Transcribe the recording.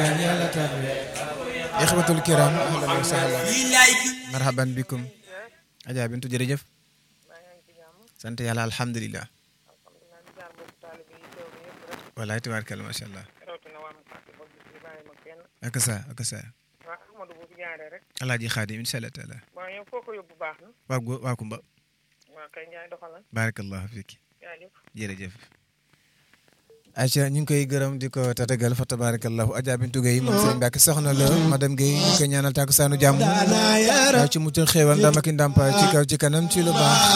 yàlla tabe ixwatul kiram ahlan wa sahlan marhaban bikum Adja Bintu jërëjëf sant yàlla alhamdulilah walaay tabaarkalla macha allah ak sa ak sa alaaji xaadim incha allah taala waa gu waa kumba baarakallahu fiki jërëjëf Aïcha ñu ngi koy gërëm di ko tatagal fa tabarakallahu Adja Bintu Gueye moom Serigne Mbacke soxna la madame Gueye ñu koy ñaanal tàkku saanu jàmm ci muccal xéewal ndam ak ndàmpaay ci kaw ci kanam ci lu baax